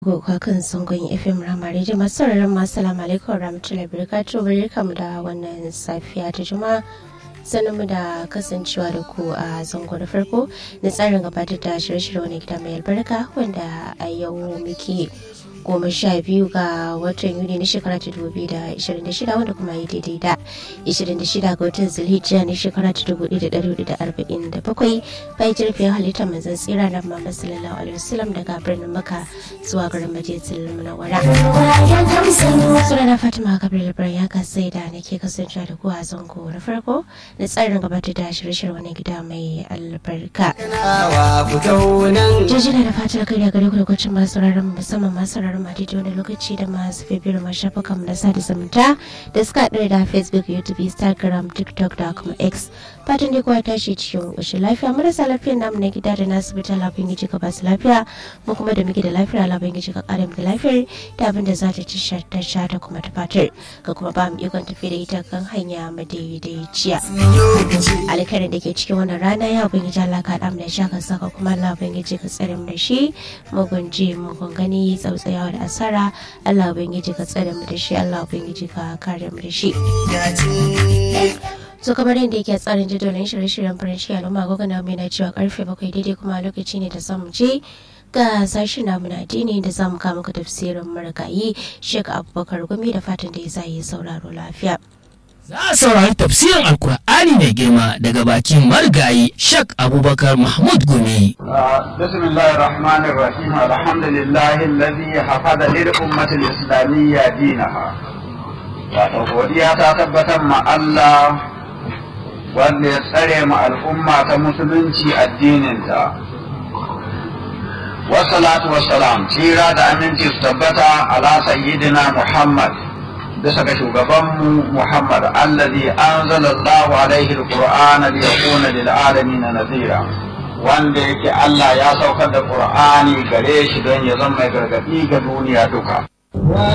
goga kan sangon fm ramari da masu sauraron masu salamu alaikum rahmatullahi barakatuh barkamu da wannan safiya ta juma'a sanin mu da kasancewa da ku a zango da farko na tsarin gabatar da shirye-shirye wani gida mai albarka wanda a yau muke goma sha biyu ga watan yuni na shekara ta dubu da ishirin da shida wanda kuma yi daidai da ishirin da shida ga watan zulhijja na shekara ta dubu da dari hudu da arba'in da bakwai bayan jirgin halittar manzan tsira na muhammad sallallahu alaihi wasallam daga birnin maka zuwa garin majalisar munawwara suna na fatima kabir labaran ya kasai da nake kasancewa da ku a zango na farko na tsarin gabatar da shirye-shirye wani gida mai albarka jijina da fatar kai da gare ku da kwacin masu sauraron musamman masu sauraron ma daidai wani lokaci da masu bibiyar ma shafukan mu na sada zumunta da suka haɗu da facebook youtube instagram tiktok da kuma x fatan dai kowa tashi cikin ƙoshin lafiya marasa lafiyar namu na gida da nasu bita lafiyar giji ka basu lafiya mu kuma da muke da lafiya lafiyar giji ka ƙara da lafiyar da abin da za ta ci ta sha ta kuma ta fatar ka kuma ba mu ikon tafi da ita kan hanya madaidaiciya alkarin da ke cikin wannan rana ya ubangiji Allah ka da sha ka saka kuma Allah ubangiji ka tsare mu da shi mugun ji mugun gani tsautsayawa da asara Allah ubangiji ka tsare mu da shi Allah ubangiji ka kare mu da shi so kamar yadda yake tsarin jadawalin shirye-shiryen farin ciki al'umma gogo na mai na cewa karfe bakwai daidai kuma lokaci ne da zamu je ga sashen namu na addini da zamu kama ka tafsirin marigayi shek abubakar gumi da fatan da ya sa yi sauraro lafiya Za a saurari tafsirin Alkur'ani mai girma daga bakin marigayi Shek Abubakar Mahmud Gumi. بسم الله الرحمن الرحيم الحمد لله الذي حفظ للأمة الإسلامية دينها godiya ta tabbatar ma Allah wanda ya tsare ma al'umma ta musulunci addininta wassalatu wassalam tsira da aminci su tabbata ala sayyidina Muhammad bisa ga shugabanmu Muhammad allazi anzala Allahu alaihi alqur'ana liyakuna lil alamin nadhira wanda yake Allah ya saukar da Qur'ani gare shi don ya zama mai gargadi ga duniya duka